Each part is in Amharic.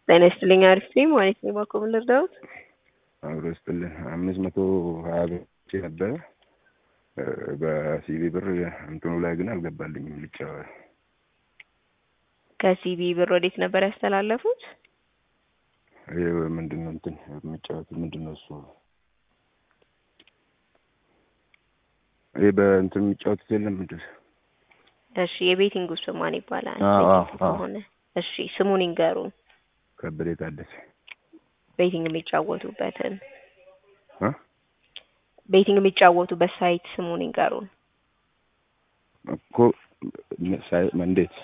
ጤና ይስጥልኝ። አሪፍ ነኝ ማለት ነው። ባኮ ምን ልርዳዎት? አብሮ ይስጥልን። አምስት መቶ ሀያ ብር ነበረ በሲቪ ብር እንትኑ ላይ ግን አልገባልኝም። ልጫ ከሲቢ ብር ወዴት ነበር ያስተላለፉት? ይሄ ምንድን ነው እንትን የሚጫወት ምንድን ነው እሱ? ይሄ በእንትን የሚጫወቱት የለም ምንድን እሺ፣ የቤቲንግ ውስጥ ማን ይባላል? አዎ፣ ቤቲንግ አዎ። ከሆነ እሺ፣ ስሙን ይንገሩን። ከበደ ታደሰ ቤቲንግ የሚጫወቱበትን እ ቤቲንግ የሚጫወቱበት ሳይት ስሙን ይንገሩን። እኮ ሳይ እንዴት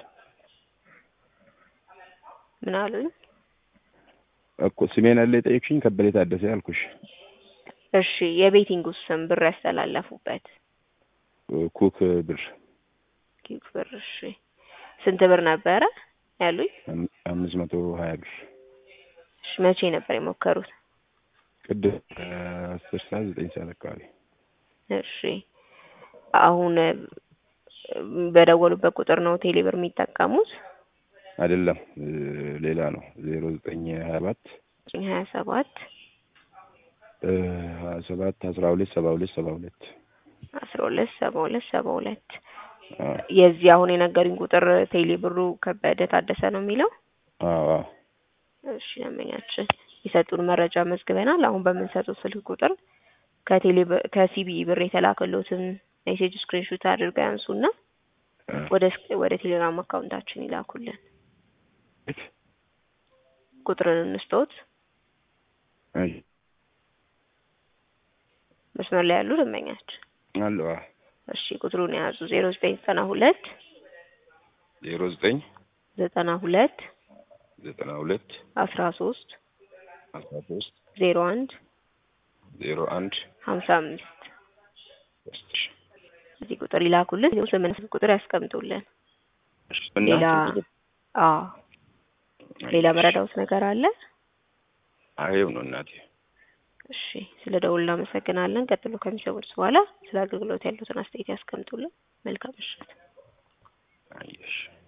ምን አሉኝ? እኮ ስሜን አለ የጠየቅሽኝ? ከበደ ታደሰ ያልኩሽ እሺ፣ የቤቲንግ ውስጥ ስም ብር ያስተላለፉበት ኩክ ብር ኪክ ብር። እሺ፣ ስንት ብር ነበረ ያሉኝ? አም- አምስት መቶ ሀያ ብር እሺ፣ መቼ ነበር የሞከሩት? ቅድም አስር ሰዓት ዘጠኝ ሰዓት አካባቢ እሺ፣ አሁን እ፣ በደወሉበት ቁጥር ነው ቴሌብር የሚጠቀሙት? አይደለም እ፣ ሌላ ነው ዜሮ ዘጠኝ ሀያ ሰባት ሀያ ሰባት እ፣ ሀያ ሰባት አስራ ሁለት ሰባ ሁለት ሰባ ሁለት አስራ ሁለት ሰባ ሁለት ሰባ ሁለት አዎ የዚህ አሁን የነገሩኝ ቁጥር ቴሌ ብሩ ከበደ ታደሰ ነው የሚለው። አዎ አዎ እሺ ደንበኛችን የሰጡን መረጃ መዝግበናል። አሁን በምንሰጡት ስልክ ቁጥር ከቴሌ ብ- ከሲቢ ብር የተላከሎትን ሜሴጅ ስክሪንሾት አድርገው ያንሱና እ፣ ወደ ስክ- ወደ ቴሌግራም አካውንታችን ይላኩልን። ቁጥርን እንስጦት። አይ መስመር ላይ ያሉ ደንበኛችን አለው አዎ እሺ ቁጥሩን የያዙ ዜሮ ዘጠኝ ዘጠና ሁለት ዜሮ ዘጠኝ ዘጠና ሁለት ዘጠና ሁለት አስራ ሶስት አስራ ሶስት ዜሮ አንድ ዜሮ አንድ ሀምሳ አምስት ሶስት ሺ እዚህ ቁጥር ይላኩልን። ይኸው ስምንት ስልክ ቁጥር ያስቀምጡልን። ሌላ አዎ ሌላ መረዳውት ነገር አለ? አይው ነው እናቴ እሺ ስለ ደውል እናመሰግናለን። ቀጥሎ ከሚሰሙት በኋላ ስለ አገልግሎት ያሉትን አስተያየት ያስቀምጡልን። መልካም ምሽት። አየሽ